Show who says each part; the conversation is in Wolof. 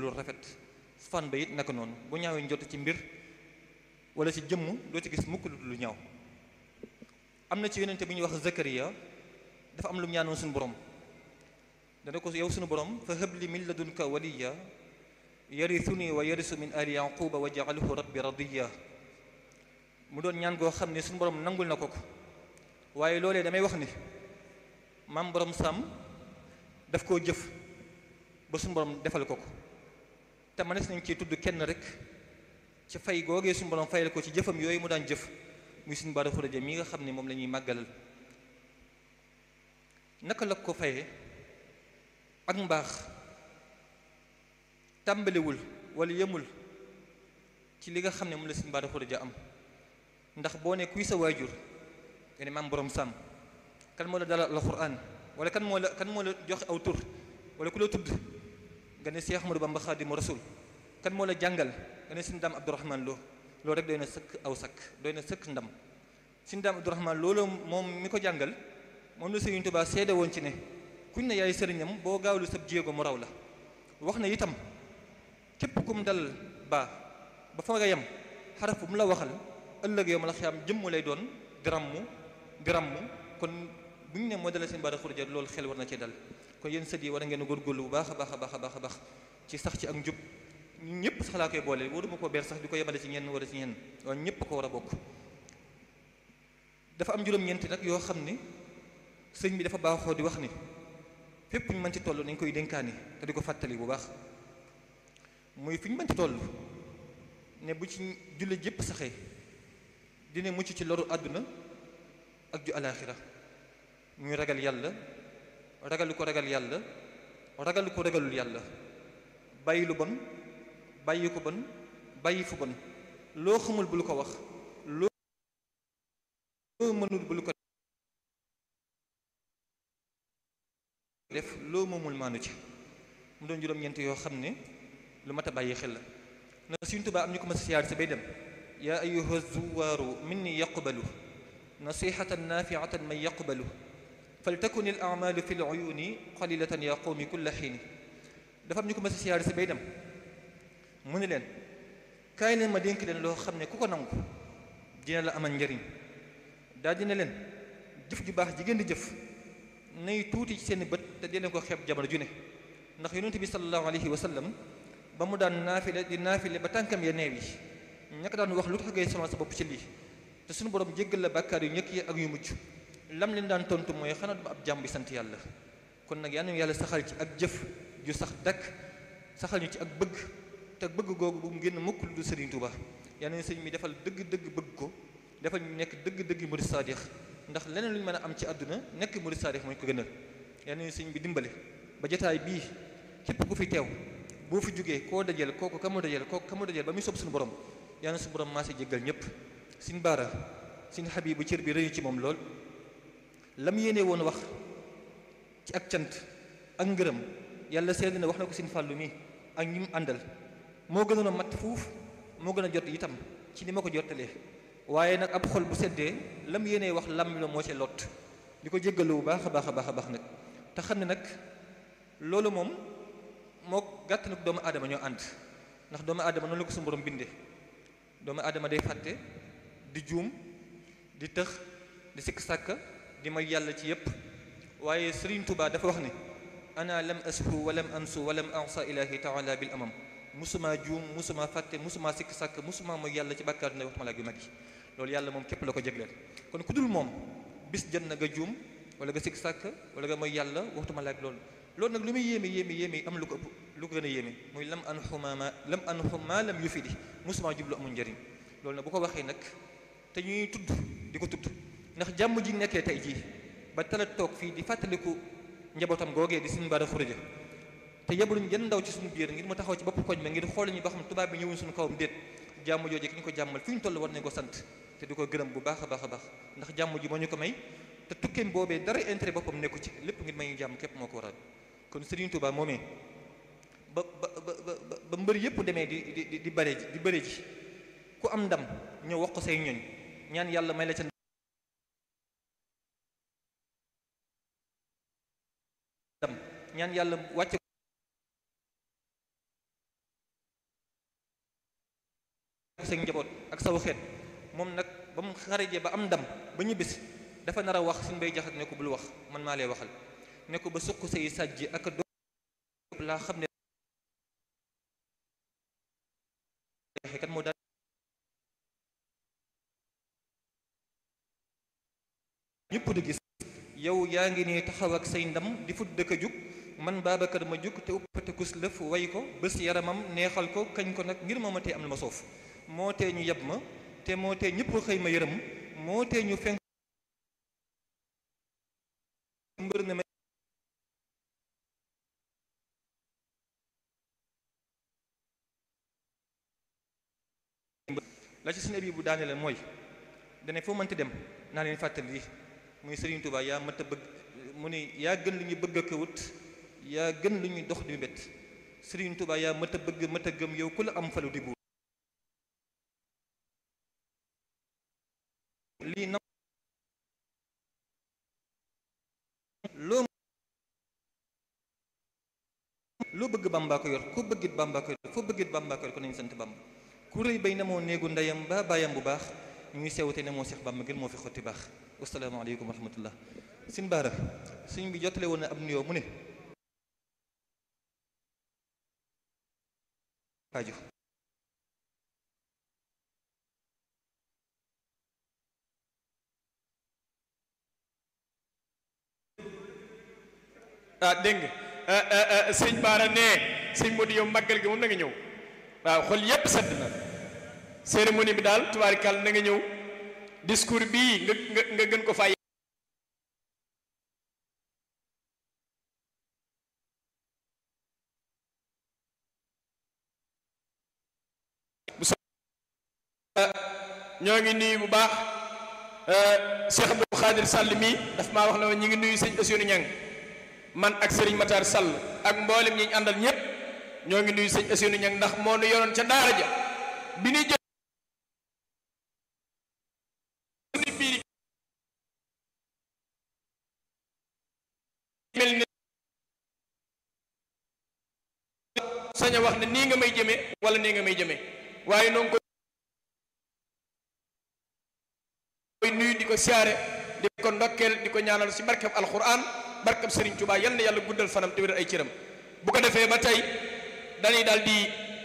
Speaker 1: lu rafet fan ba it naka noonu bu ñaawee njott ci mbir wala ci jëmm doo ci gis mukk lu ñaaw am na ci yonente bi ñuy wax Zakariya dafa am lu mu ñaanoon suñu borom dana ko yow suñu borom fa habli min ladunka waliya yarithuni wa yarisu min ali yaquba wa ja'alhu rabbi radiya mu doon ñaan goo xam ne suñu borom nangul na ko ko waaye loolee damay wax ni maam borom sàmm daf koo jëf ba suñu borom defal ko ko te mënees nañ ciy tudd kenn rek ci fay googee suñu borom fayal ko ci jëfam yooyu mu daan jëf muy suñu baara xuraja mi nga xam ne moom la ñuy màggalal naka la ko fayee ak mbaax tàmbaliwul wala yemul ci li nga xam ne moom la suñu baara xuraja am ndax boo ne kuy sa waajur nga ne maam borom sàmm kan moo la dalal alxuraan wala kan moo la kan moo la joxe aw tur wala ku la tudd nga ne Cheikh Ahmadou Bamba Xaadimu Rasul kan moo la jàngal nga ne suñu daam Abdourahman Lo loolu rek doy na sëkk aw sakk doy na sëkk ndam suñu daam Abdourahman loolu moom mi ko jàngal moom la Sëriñ Tuubaa seede woon ci ne kuñ ne yaay sëriñam boo gaawlu sab jéego mu raw la wax na itam képp kum dal baa ba fa nga yem xaraf bu mu la waxal ëllëg yow ma la xiyaam jëmm lay doon grammu grammu kon bu ñu ne moo dala seen baara xurja loolu xel war na ci dal kon yéen sët yi war a ngeen góorgóorlu bu baax a baax a baax a baax a baax ci sax ci ak njub ñëpp sax laa koy boole waruma koo beer sax di ko yemale ci ñenn wala ci ñenn waaye ñëpp ko war a bokk dafa am juróom-ñeenti nag yoo xam ni sëñ bi dafa baaxoo di wax ni fépp ñu mën ci toll nañ koy dénkaani te di ko fàttali bu baax muy fi ñu mën ci toll ne bu ci julli jëpp saxee dina mucc ci loru àdduna ak ju alaaxira muy ragal yàlla ragal ko ragal yàlla ragal ko ragalul yàlla bàyyi lu bon bàyyi ko bon bàyyi fu bon loo xamul bul ko wax loo mënul bul ko def loo moomul maanu ci mu doon juróom-ñeent yoo xam ne lu mat a bàyyi xel la na Sëriñ Tuubaa am ñu ko ma siyaar si bay dem yaa ayyuha zuwaaru minni yaqbalu nasihatan nafiatan man yaqbalu faltakun il amalu fi l uyuni qalilatan ya qawmi kulla xiini dafa am ñu ko ma siyaar si bay dem mu ne leen kaay leen ma dénk leen loo xam ne ku ko nangu dina la amal njariñ daal dina leen jëf ju baax ji ngeen di jëf nay tuuti ci seen bët te dina ko xeeb jamono ju ne ndax yonent bi sallallahu alayhi wa sallam ba mu daan naafile di naafile ba tànkam ya neew yi ñaka daan wax lu tax ngay sonal sa bopp ci lii te suñu borom jéggal la bàkkaar yu ñëkk yi ak yu mujj lam leen daan tontu mooy xanaa duma ab jàmm bi sant yàlla kon nag yal na yàlla saxal ci ak jëf ju sax dakk saxal ñu ci ak bëgg te bëgg googu bu mu génn mukk lu du Sëriñ Tuuba yal na sëriñ mi defal dëgg-dëgg bëgg ko defal ñu nekk dëgg-dëgg murid saadix ndax leneen lu ñu mën a am ci àdduna nekk murid saadix mooy ko gënal yal na sëriñ bi dimbale ba jotaay bii képp ku fi teew boo fi jógee koo dajeel kooku ka mu dajeel kooku ka mu dajeel ba muy sob suñu borom yal na suñu borom maa si jéggal ñëpp sin baara sin xabibu cër bi rëyu ci moom lool lam yéene woon wax ci ak cant ak ngërëm yàlla seetlu na wax na ko sin fàllu mi ak ñi mu àndal moo gënoon a mat fuuf moo gën a jot itam ci ni ma ko jottalee waaye nag ab xol bu seddee lam yéene wax lam la moo ci lot di ko jéggalu bu baax a baax a baax a baax nag te xam ne nag loolu moom moo gàtt nag doomu aadama ñoo ànd ndax doomu aadama noonu la ko suñu borom bindee doomu aadama day fàtte di juum di tëx di sikk sàkka di may yàlla ci yépp waaye Sëriñ Tuubaa dafa wax ne ana lam ashu walam ansu walam ansa ilahi taala bil amam musuma juum musuma fàtte musuma sikk sàkk musuma mooy yàlla ci bàkkaar ne waxtuma laa yu mag yi loolu yàlla moom képp la ko jégleel kon ku dul moom bis jën na nga juum wala nga sikk sàkk wala nga mooy yàlla waxtuma laa loolu loolu nag lu muy yéeme yéeme yéeme am lu ko ëpp lu ko gën a yéeme muy lam an xumaama lam an xuma lam yu fi di musuma jublu amul njëriñ loolu nag bu ko waxee nag te ñuy tudd di ko tudd ndax jàmm ji nekkee tey jii ba tala toog fii di fàttaliku njabootam googee di suñu baara xuraja te yebaluñ jën ndaw ci suñu biir ngir mu taxaw ci bopp koñ ma ngir xool ñu ba xam tubaab bi ñëwuñ suñu kawam déet jàmm jooje ki ñu ko jàmmal fi ñu toll war nañ ko sant te di ko gërëm bu baax a baax a baax ndax jàmm ji moo ñu ko may te tukkeem boobee dara intérêt boppam nekku ci lépp ngir may ñu jàmm képp moo ko waral kon Serigne Touba moomee ba ba ba ba mbër yëpp demee di di di bare ji di bëre ji ku am ndam ñëw wax ko say ñoñ ñaan yàlla may la ca ndam ñaan yàlla wàcce sa njaboot ak saw xeet moom nag ba mu xarajee ba am ndam ba ñibbisi dafa nar a wax suñ bay jaxat ne ko bul wax man maa lay waxal ne ko ba suq say sàjji ak do laa xam ne kat moo daal ñëpp di gis yow yaa ngi nii taxaw ak say ndam di fut dëkk a jug man Babacar ma jug te uppate kus lëf way ko bés yaramam neexal ko kañ ko nag ngir mooma tee am lu ma soof moo tee ñu yeb ma te moo tee ñëpp xëy ma yërëm moo tee ñu fenk mbër ne ma la ci suñu abi bu daane la mooy dane foo mënti dem naa leen fàttali lii muy Serigne Touba yaa mat a bëgg mu ne yaa gën lu ñu bëgg a këwut yaa gën lu ñuy dox di bett Serigne Touba yaa mat a bëgg mat a gëm yow ku la am falu di buur lii na loo loo bëgg Bàmbaa ko yor ku bëggit Bàmbaa ko yor foo bëggit Bàmbaa ko yor ko nañu sant Bàmba ku rëy bay na moo néegu ndeyam ba bàyyam bu baax ñuy sewte ne moo Seex Bàmba ngir moo fi xotti baax wasalaamaaleykum wa rahmatullah sin baara suñ bi jottale woon na ab nuyoo mu ne aju
Speaker 2: ah dégg nga sëñ Baara nee sëñ Modou yow màggal gi moom na nga ñëw waaw xol yépp sedd na cérémonie bi daal tubaarikàll na nga ñëw discours bii nga nga nga gën ko fay ñoo ngi nuyu bu baax Cheikh Abdou Khadir Sall mii daf maa wax na ñu ngi nuyu sëñ Ousseynou Niang man ak Serigne Matar Sall ak mboolem ñi ñu àndal ñëpp ñoo ngi nuyu sëñ Ousseynou Niang ndax moo nu yoroon ca daara ja bi ñuy jël biir mel ni sañ a wax ne nii nga may jëme wala nii nga may jëme waaye noonu ko koy nuyu di ko siyaare di ko ndokkeel di ko ñaanal ci barkab alquran barkab Serigne Touba yal na yàlla guddal fanam te wéral ay cëram bu ko defee ba tey dañuy daal di